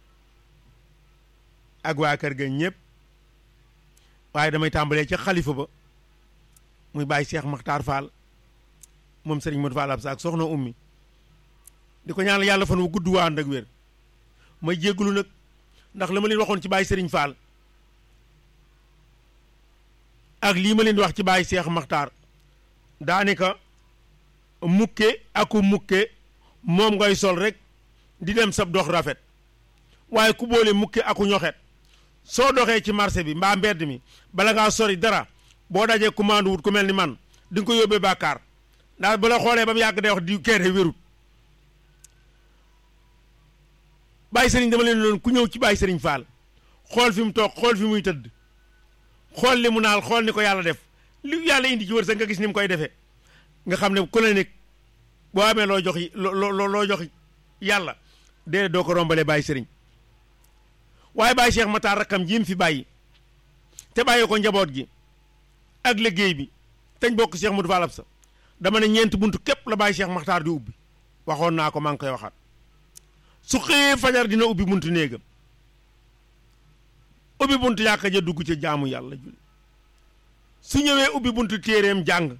ak waa kër ga ñëpp waaye damay tàmbalee ca xalifa ba muy bàyyi Cheikh Makhtar Fall moom sëriñ Modou Fall Absa ak soxna ummi di ko ñaanal yàlla fan wu gudd waa ànd ak wér may jéggulu nag ndax la ma leen waxoon ci bàyyi sëriñ Fall ak lii ma leen di wax ci bàyyi Cheikh Makhtar daanaka mukke aku mukke moom ngay sol rek di dem sab dox rafet waaye ku boole mukke aku ñoxet soo doxee ci marché bi mbaa mbedd mi bala ngaa sori dara boo dajee commande wut ku mel ni man di nga ko yóbbee bàkkaar ndax bu la xoolee ba mu yàgg day wax di keere wérut bàyyi sëriñ dama leen doon ku ñëw ci bàyyi sëriñ Fall xool fi mu toog xool fi muy tëdd xool li mu naal xool ni ko yàlla def li yàlla indi ci wërsëg nga gis ni mu koy defee nga xam ne ku la nekk boo amee loo jox loo loo jox yàlla déedéet doo ko rombalee bàyyi sëriñ waaye bàyyi Cheikh Matar rakkam ji mu fi bàyyi te bàyyi ko njaboot gi ak liggéey bi teñ bokk Cheikh Modou Fall Absa dama ne ñeenti buntu képp la bàyyi Cheikh Matar di ubbi waxoon naa ko maa ngi koy waxaat su xëyee fajar dina ubbi buntu néegam ubbi buntu yàkka ja dugg ca jaamu yàlla julli su ñëwee ubbi buntu téeréem jàng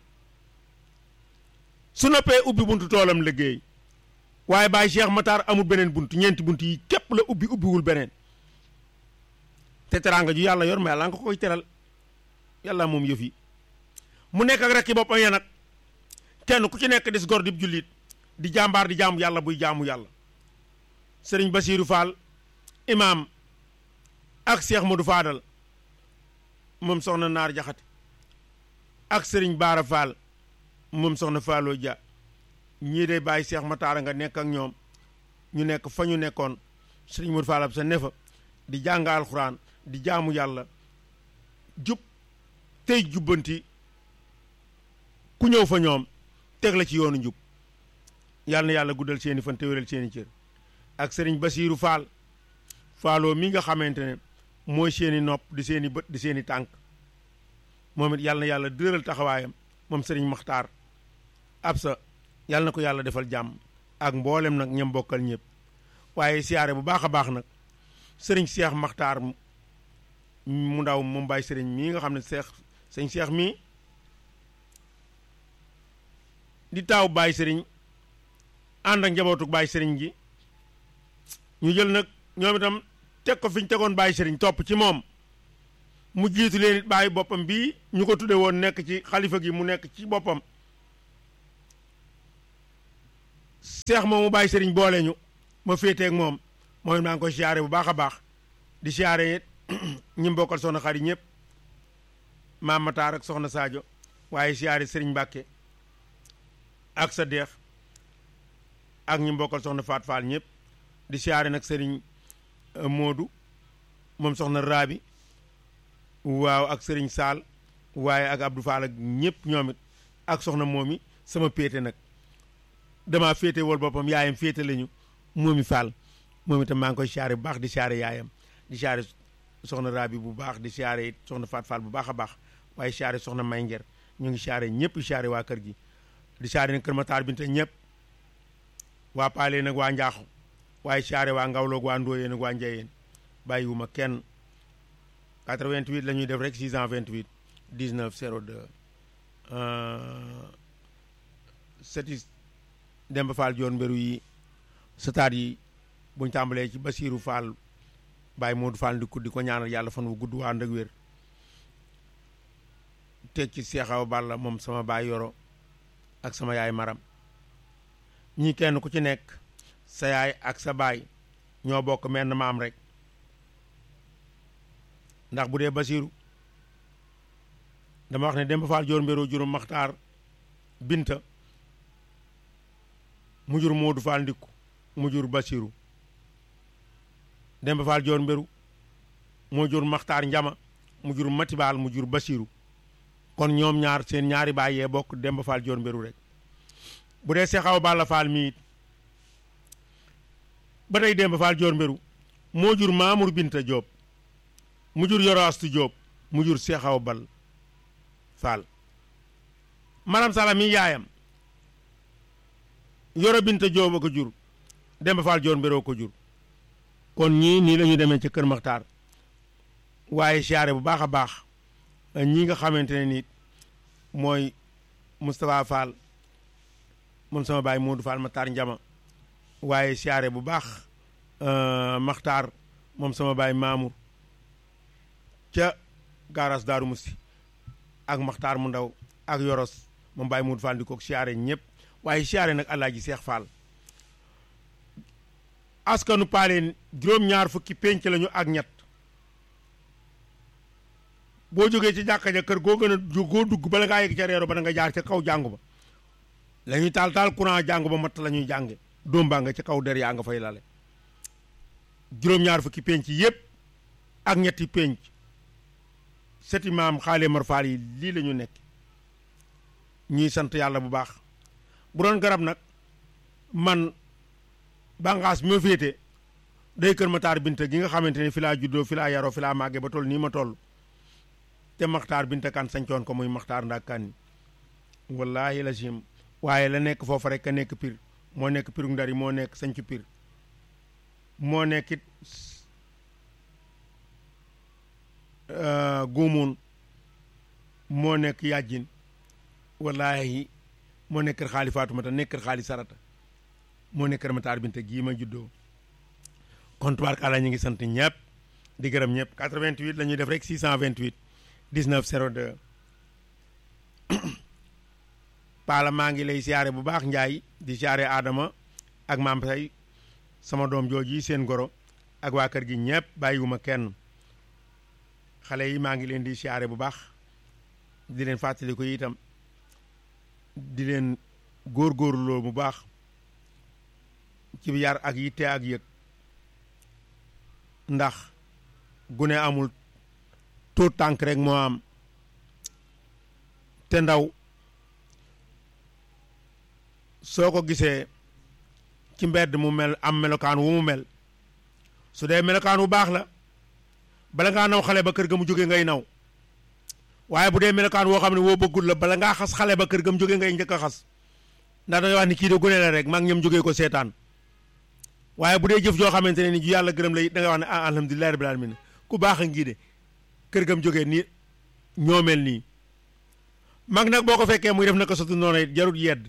su noppee ubbi buntu toolam liggéey waaye bàyyi Cheikh Matar amul beneen buntu ñeenti buntu yi képp la ubbi ubbiwul beneen te teraanga ju yàlla yor ma yàlla nga ko koy teral yàlla moom yëf yi mu nekk ak rekki boppam ya nag kenn ku ci nekk des gor di jullit di jàmbaar di jaamu yàlla buy jaamu yàlla sëriñ Basiiru Fall imaam ak Cheikh Modou Fadal moom soxna Naar Jaxate ak sëriñ Baara Fall moom soxna Fallou Dia ñii de bàyyi Cheikh Matar nga nekk ak ñoom ñu nekk fa ñu nekkoon sëriñ Modou Fall ab sa ne fa di jàng alxuraan di jaamu yàlla jub tey jubbanti ku ñëw fa ñoom teg la ci yoonu njub yàlla na yàlla guddal seeni fan te wéral seeni cër ak sëriñ Basiiru Fall Falloo mi nga xamante ne mooy seeni nopp di seeni bët di seeni tànk moom it yàlla na yàlla dëral taxawaayam moom sëriñ Maxtaar ab sa yàlla na ko yàlla defal jàmm ak mboolem nag ñam bokkal ñëpp waaye siyaare bu baax a baax nag sëriñ Cheikh Maxtaar mu ndaw moom bàyyi sëriñ mii nga xam ne seex sëñ Cheikh mii di taaw bàyyi sëriñ ànd ak njabootu bàyyi sëriñ gi ñu jël nag ñoom itam teg ko fi ñu tegoon bàyyi sëriñ topp ci moom mu jiitu leen it bàyyi boppam bii ñu ko tudde woon nekk ci xalifa gi mu nekk ci boppam seex moomu bàyyi sëriñ boole ñu ma féeteeg moom mooy maa ngi koy siyaare bu baax a baax di siyaare it ñi mu bokkal soxna xarit ñëpp maam Matar ak soxna Sadio waaye siyaare sëriñ Mbàkke ak sa deex ak ñi mu bokkal soxna Faat Faal ñëpp di siyaare nag sëriñ Moodu moom soxna Raabi waaw ak sëriñ Saal waaye ak Abdou Fall ak ñëpp ñoom it ak soxna moomi sama péete nag damaa féete wol boppam yaayam féete lañu moomi Fall moom itam maa ngi koy siyaare bu baax di siyaare yaayam di siyaare soxna Rabi bu baax di siyaare it soxna Faat Fall bu baax a baax waaye siyaare soxna May Nger ñu ngi siyaare ñëpp siyaare waa kër gi di siyaare nag kër Matar Binta ñëpp waa Paale nag waa Njaaxu waaye siyaare waa Ngawloog waa Ndooyeen ak waa Njayeen bàyyiwuma kenn 88 la ñuy def rek 628 19 02 seti Demba Fall joon mbéru yi sataat yi buñ tàmbalee ci Basiiru Fall Baye Modou Fall di di ko ñaanal yàlla fan wu gudd waa ànd ak wér teg ci Seexaw Balla moom sama baay yoro ak sama yaay maram ñii kenn ku ci nekk sa yaay ak sa baay ñoo bokk menn maam rek ndax bu dee Basiiru dama wax ne Demba Fall joor mbéru juróom maxtaar binta mu jur Modou Fall ndikku mu jur Basiru Demba Fall joor mbéru moo jur maxtaar njama mu jur matibaal mu jur Basiru kon ñoom ñaar seen ñaari baay yee bokk Demba Fall joor mbéru rek bu dee Seexaw Balla Fall mi it ba tey Demba Fall joor mbéru moo jur Mamour Binta Diop mu jur Yoro Astu Diop mu jur Seexaw Bal Fall maram sala mi yaayam Yoro Binta Diop a ko jur Demba Fall joor mbéroo ko jur kon ñii nii la ñu demee ca Kër Maxtaar waaye siyaare bu baax a baax ñi nga xamante ne nit mooy Moustapha Fall moom sama baay Modou Fall Maxtaar Njama waaye siyaare bu baax Maxtaar moom sama baay Mamour ca gaaraas Daaru Musti ak Maxtaar mu ndaw ak Yoros moom baay Modou Fall di ko siyaare ñëpp waaye siyaare nag Alaaji Seex Fall askanu paaleen juróom-ñaar fukki pénc lañu ak ñett boo jógee ci jàkka ja kër goo gën a goo dugg bala ngaa yegg ca reero ba da nga jaar ca kaw jàngu ba la ñuy taal taal courant jàngu ba matt la ñuy jànge doom baa nga ca kaw der yaa nga fay lale juróom-ñaar fukki pénc yépp ak ñetti pénc seti maam xaale mar faal yi lii la ñu nekk ñuy sant yàlla bu baax bu doon garab nag man bànqaas bi ma féete day kër Matar Binta gi nga xamante ne fi laa juddoo fi laa yaroo fi laa màggee ba toll nii ma toll te Maxtaar Binta kan sañcoon ko muy Maxtaar ndaa kan wallaahi la sim waaye la nekk foofa rek a nekk pir moo nekk piru ndar yi moo nekk sañcu pir moo nekkit guumuun moo nekk yàjjin wallaahi moo nekk kër xaali Faatumata nekk kër xaali Sarata moo nekk kër Matar Binta gii ma juddoo kon tubaarkàlla ñu ngi sant ñëpp di gërëm ñëpp 88 la ñuy def rek 628 19 02 Paala maa ngi lay siyaare bu baax Njaay di siyaare Adama ak maam say sama doom jooji seen goro ak waa kër gi ñëpp bàyyiwuma kenn xale yi maa ngi leen di siyaare bu baax di leen fàttali ko itam di leen góorgóorloo bu baax ci yar ak yitte ak yëg ndax gune amul tuut tànk rek moo am te ndaw soo ko gisee ci mbedd mu mel am melokaan wu mu mel su dee melokaan wu baax la bala ngaa naw xale ba kër ga mu jóge ngay naw waaye bu dee melokaan woo xam ne woo bëggul la bala ngaa xas xale ba kër ga mu jóge ngay njëkk a xas ndax da ngay wax ni kii de gune la rek maa ngi ñoom jógee ko seetaan waaye bu dee jëf joo xamante ne ni ju yàlla gërëm la it da ngay wax ne ah alhamdulilah rabbil alamin ku baax a ngii de kër gam jógee nii ñoo mel nii mag nag boo ko fekkee muy def na ko sotu noonu it jarut yedd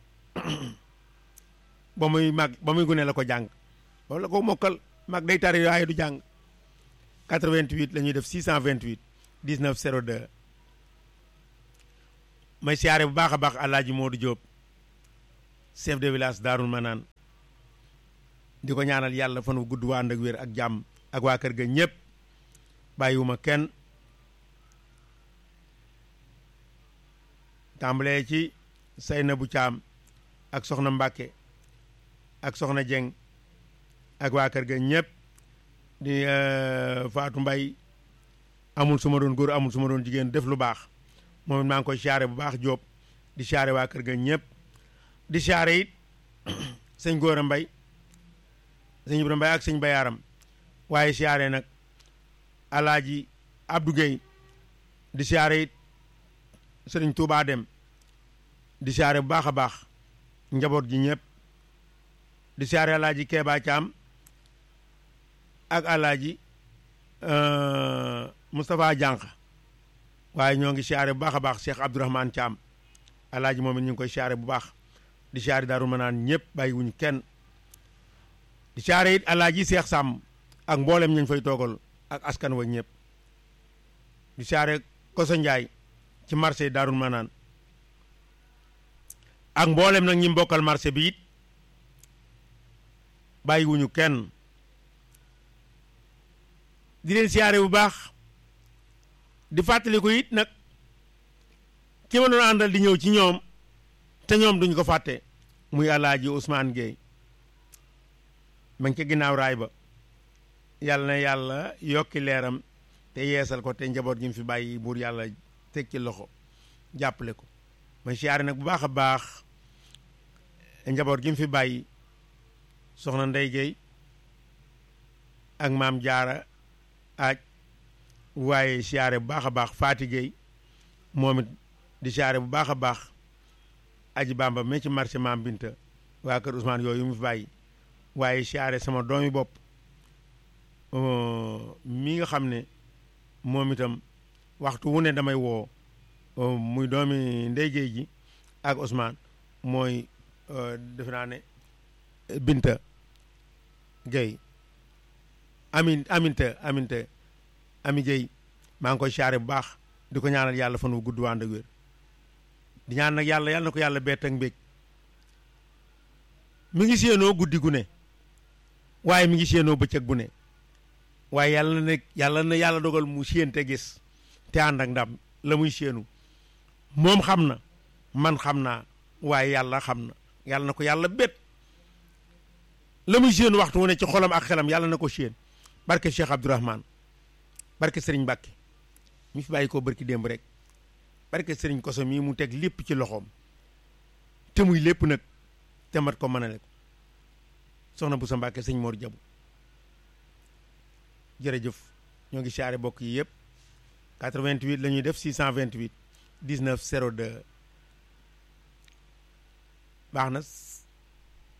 ba muy mag ba muy gune la ko jàng loolu la ko mokkal mag day tari waaye du jàng 88 la ñuy def 628 19 02 may siyaare bu baax a baax Alaaji Moodu Jóob chef de village Daarul Manaan di ko ñaanal yàlla fan wu gudd waa ànd ak wér ak jàmm ak waa kër ga ñëpp bàyyiwuma kenn tàmbalee ci Saynabu Caam ak soxna Mbàkke ak soxna Jeng ak waa kër ga ñëpp di Faatu Mbay amul su ma doon góor amul su ma doon jigéen def lu baax moom it maa ngi koy siyaare bu baax Jóob di siyaare waa kër ga ñëpp di siyaare it sëñ Góora Mbay sëñ Ibra Mbay ak sëñ Bayaaram waaye siyaare nag Alaaji Abdou Gueye di siyaare it sëriñ Tuubaa Dem di siyaare bu baax a baax njaboot gi ñëpp di siyaare Alaaji Keeba Caam ak Alaaji Moustapha Jànq waaye ñoo ngi siyaare bu baax a baax Cheikh Abdourahmane Thiam alaaji moom it ñu ngi koy siyaare bu baax di siyaare Daaru Manaan ñëpp bàyyi wuñu kenn di siyaare it alaaji Cheikh Sàmm ak mboolem ñu fay toogal ak askan wa ñëpp di siyaare Koso Njaay ci marché Daaru Manaan ak mboolem nag ñi mbokkal marché bi it bàyyi wuñu kenn di leen siyaare bu baax di fàttaliku it nag ki ma doon àndal di ñëw ci ñoom te ñoom duñ ko fàtte muy alaaji Ousmane Gueye ma ngi ca ginnaaw raay ba yàlla na yàlla yokki leeram te yeesal ko te njaboot gi mu fi bàyyi buur yàlla teg ci loxo jàppale ko ma siyaare nag bu baax a baax njaboot gi mu fi bàyyi soxna Ndey Gueye ak maam jaara aaj waaye siyaare bu baax a baax Faati Gueye moom it di siyaare bu baax a baax aji bamba mais ci marché maam Binta waa kër Ousmane yooyu mu fi bàyyi waaye siyaare sama doomi bopp mi nga xam ne moom itam waxtu wu ne damay woo muy doomi Ndey Gueye ji ak Ousmane mooy defe naa ne Binta Gueye amin aminta aminta ami Gueye maa ngi koy siyaare bu baax di ko ñaanal yàlla fan wu gudd wànd ak wér di ñaan nag yàlla yàlla na ko yàlla bett ak mbég mi ngi séenoo guddi gu ne waaye mi ngi séenoo bëccëg bu ne waaye yàlla na yàlla na yàlla dogal mu séen te gis te ànd ak ndam la muy séenu moom xam na man xam naa waaye yàlla xam na yàlla na ko yàlla bett la muy séenu waxtu wu ne ci xolam ak xelam yàlla na ko séen barke Cheikh Abdourahmane barke Serigne Mbacke mi fi bàyyi koo barki démb rek barke Serigne Koso mii mu teg lépp ci loxoom te muy lépp nag te mat ko mënale ko soxna bu sa Mbacke sëñ Mor Jabu jërëjëf ñoo ngi siyaare bokk yi yëpp 88 la ñuy def 628 19 02 baax na